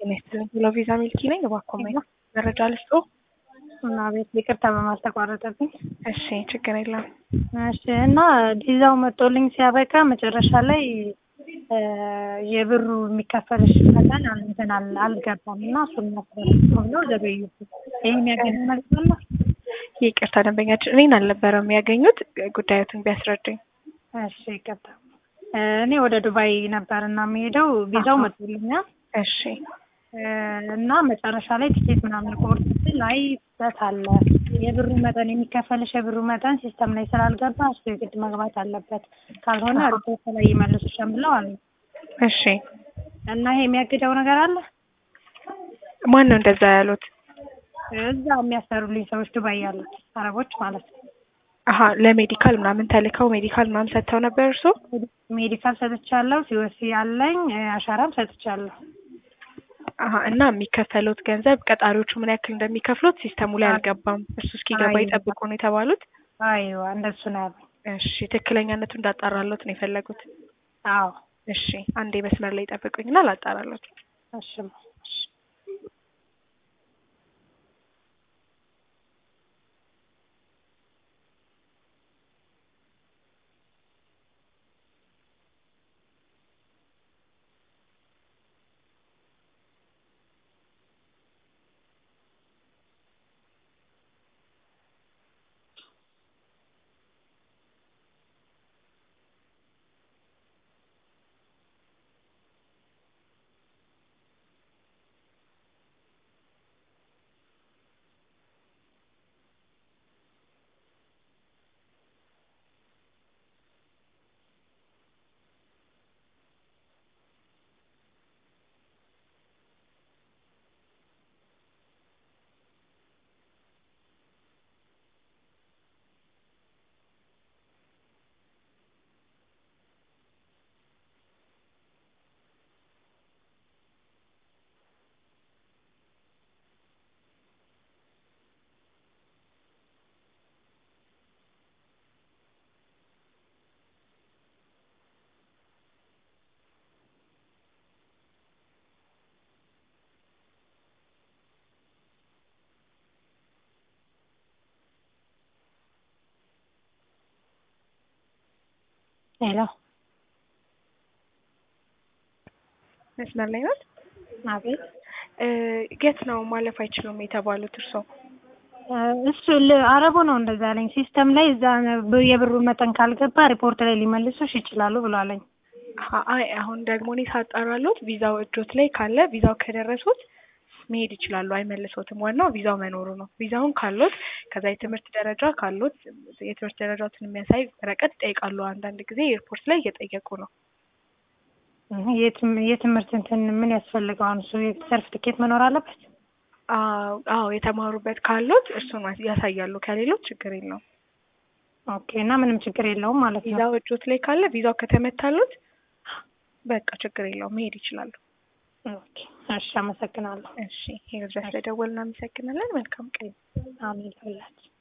ጤና ቪዛ ሚልኪ ነኝ። እባክዎ መረጃ ልስጦ? እና ቤት ይቅርታ በማለት ተቋረጠብኝ። እሺ ችግር የለም። እሺ እና ቪዛው መጦልኝ ሲያበቃ መጨረሻ ላይ የብሩ የሚከፈልሽ መጠን እንትን አል- አልገባም እና እሱን ብሎ ዘገዩ። ይህን ያገኘ ማለት አለ? ይቅርታ ደንበኛችን እኔን አልነበረም ያገኙት፣ ጉዳዮትን ቢያስረዱኝ። እሺ ይቅርታ። እኔ ወደ ዱባይ ነበር እና የሚሄደው ቪዛው መጦልኛል እሺ እና መጨረሻ ላይ ቲኬት ምናምን ቆርጥ ላይ ስህተት አለ። የብሩ መጠን የሚከፈልሽ የብሩ መጠን ሲስተም ላይ ስላልገባ እሱ የግድ መግባት አለበት፣ ካልሆነ ሪፖርት ላይ ይመልሱሻል ብለው አሉ። እሺ እና ይሄ የሚያግደው ነገር አለ? ማን ነው እንደዛ ያሉት? እዛ የሚያሰሩልኝ ሰዎች ዱባይ ያሉት አረቦች ማለት ነው። አሀ ለሜዲካል ምናምን ተልከው ሜዲካል ምናምን ሰጥተው ነበር እርሶ? ሜዲካል ሰጥቻለሁ፣ ሲወሲ ያለኝ አሻራም ሰጥቻለሁ። አሀ እና የሚከፈሉት ገንዘብ ቀጣሪዎቹ ምን ያክል እንደሚከፍሉት ሲስተሙ ላይ አልገባም። እሱ እስኪገባ አይ- ይጠብቁ ነው የተባሉት። አይዋ እንደሱ ነው ያሉኝ። እሺ ትክክለኛነቱ እንዳጣራሎት ነው የፈለጉት። አዎ እሺ አንዴ መስመር ላይ ጠብቁኝና ላጣራሎት። እሺ ሄሎ መስመር ላይ ናት። አቤት የት ነው ማለፍ አይችሉም የተባሉት እርሶ? እሱ ል- አረቡ ነው እንደዛ ያለኝ። ሲስተም ላይ እዛ ብ- የብሩ መጠን ካልገባ ሪፖርት ላይ ሊመልሱሽ ይችላሉ ብሏለኝ። አሀ፣ አይ አሁን ደግሞ እኔ ሳጣራሎት ቪዛው እጆት ላይ ካለ ቪዛው ከደረሱት መሄድ ይችላሉ፣ አይመልሶትም። ዋናው ቪዛው መኖሩ ነው። ቪዛውን ካሎት ከዛ የትምህርት ደረጃ ካሎት የትምህርት ደረጃዎትን የሚያሳይ ወረቀት ይጠይቃሉ። አንዳንድ ጊዜ ኤርፖርት ላይ እየጠየቁ ነው። እህ፣ የትም- የትምህርት እንትን ምን ያስፈልገዋል? እሱ ሰርቲፊኬት መኖር አለበት። አዎ አዎ፣ የተማሩበት ካሎት እሱን ያሳያሉ። ከሌሎች ችግር የለውም። ኦኬ እና ምንም ችግር የለውም ማለት ነው። ቪዛው እጆት ላይ ካለ ቪዛው ከተመታሎት በቃ ችግር የለውም መሄድ ይችላሉ። ኦኬ እሺ፣ አመሰግናለሁ። እሺ ይሄ ድረስ ለደወልን እናመሰግናለን። መልካም ቀን። አሜን ሁላችን